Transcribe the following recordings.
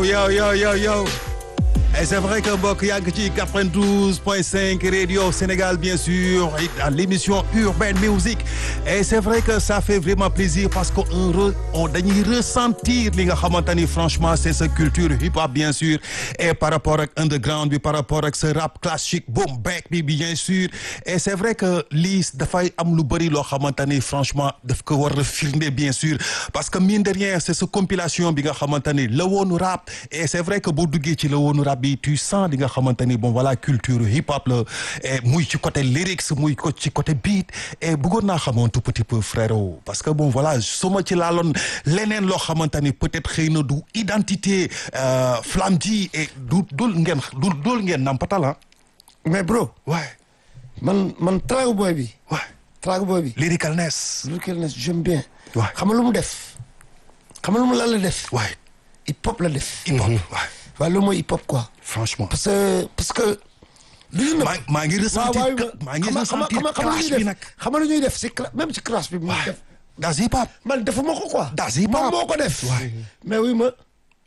yo yo yo yo et c'est vrai que mbokk yàgg ci 92.5 radio Sénégal bien sûr dans l'émission Urban Music et c'est vrai que ça fait vraiment plaisir parce que on re on dañuy ressentir li nga xamante ni franchement c'est sa culture hip hop bien sûr et par rapport ak underground bi par rapport ak ce rap classique boom bap bi bien sûr et c'est vrai que lii dafay am lu bëri loo xamante ni franchement daf ko war a firnde bien sûr parce que mine de rien c'est sa compilation bi nga xamante ni la woonu rap et c'est vrai que boo duggee ci la woonu rap bi tu sens li nga xamante ni bon voilà culture hip hop la et muy ci côté lyrics muy ko ci côté beat et bëggoon naa xamoon tout petit peu frérot parce que bon voilà su ma ci laaloon leneen loo xamante ni peut-être xëy na du identité flamme ji et du dul ngeen du dul ngeen nampatala mais bro. ouais man man Trago Boy bi. ouais Trago Boy bi. lyricalness Lyricalness j'aime bien. Ouais. xam nga lu mu def. xam nga lu mu lan la def. ouais hip hop la def. hip hop ouais waaw loolu mooy hip hop quoi. franchement parce que parce que. lu ñu maa maa ngi ressentir waaw maa ngi xam nga xam ressentir nga xam nga clash lu bi ñuy nag def xam nga lu ñuy def si cla même si classe bi. mu def das hip hop man defuma ko quoi. Das hip hop. moom moo ko def. Ouais. mais oui ma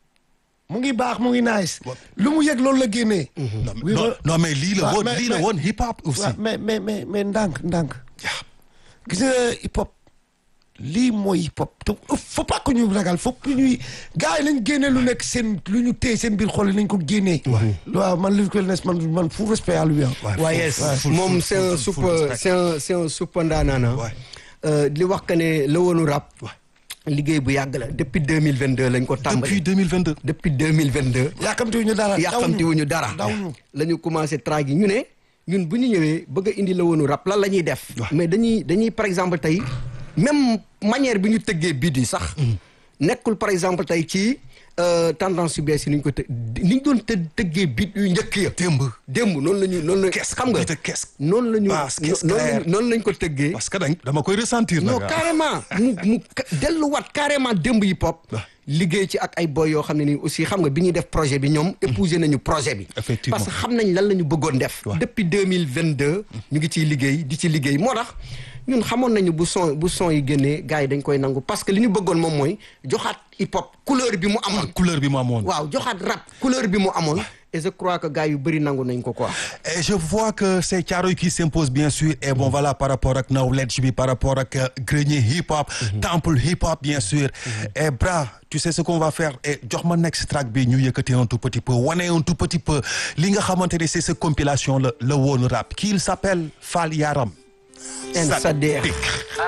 mu ngi baax mu ngi nice. lu mu yëg loolu la génnee. oui non ma non mais lii la waaw, woon mais- lii la mais- woon hip hop aussi waaw mais mais mais mais ndànk ndànk. Yeah. gis nga hip hop lii mooy hip hop te faut pas que ñu ragal faut que ñuy gars yi nañ génne lu nekk seen lu ñu téye seen biir xol yi nañ ko génnee. waaw man Lyricalness man man full respect à lui ah. waaye full- moom full- c'est un full- full super respect. c'est un c'est un super ndaanaan Ouais. ah. li wax que ne la woonu rap. Ouais. liggéey bu yàgg la depuis deux mille vingt deux lañ ko depuis tàmbali. 2022 depuis deux mille vingt deux. yàkkamti wu ñu dara. yàqamti wuñu dara. daw ñu. la ñu commencé traag yi ñu ne ñun bu ñu ñëwee bëgg a indi la woonu rap lan la ñuy def. Ouais. mais dañuy dañuy par exemple tey même manière bi ñu tëggee biit yi sax. nekkul par exemple tey ci euh, tendance yu bees yi ni ñu ko të ni ñu doon të tëggee biit yu njëkk ya. démb démb noonu la ñu noonu la. Qu'est-ce xam nga que qu'est-ce noonu la ñu Basse, qu'est-ce noonu clair. lañu- noonu lañ ko tëggee. parce que dañ dama koy ressentir non nag carrément mu mu ka- delluwaat carrément démb hip hop. liggéey ci ak ay boy yoo xam ne nii aussi xam nga bi ñuy def projet bi ñoom épouser nañu projet bi. Effectivement. parce que xam nañ lan la ñu bëggoon def. Ouais. depuis deux mille vingt deux ñu ngi ciy liggéey di ci liggéey moo tax ñun xamoon nañu bu son bu son yi génnee gars yi dañ koy nangu parce que li ñu bëggoon moom mooy joxaat hip hop couleur bi mu amoon. couleur bi mu amoon waaw joxaat rap couleur bi mu amoon. et je crois que gars yu bëri nangu nañ ko quoi. Et je vois que c'est Thiaroye qui s'impose bien sûr et bon voilà par rapport ak knowledge bi par rapport ak euh, grenier hip hop temple hip hop bien sûr et bra tu sais ce qu'on va faire et jox ma next track bi ñu yëkkati un tout petit peu wane un tout petit peu li nga xamante ne c'est cette compilation la la woon rap qui il s'appelle Fall Yaram En Sader. Sadik.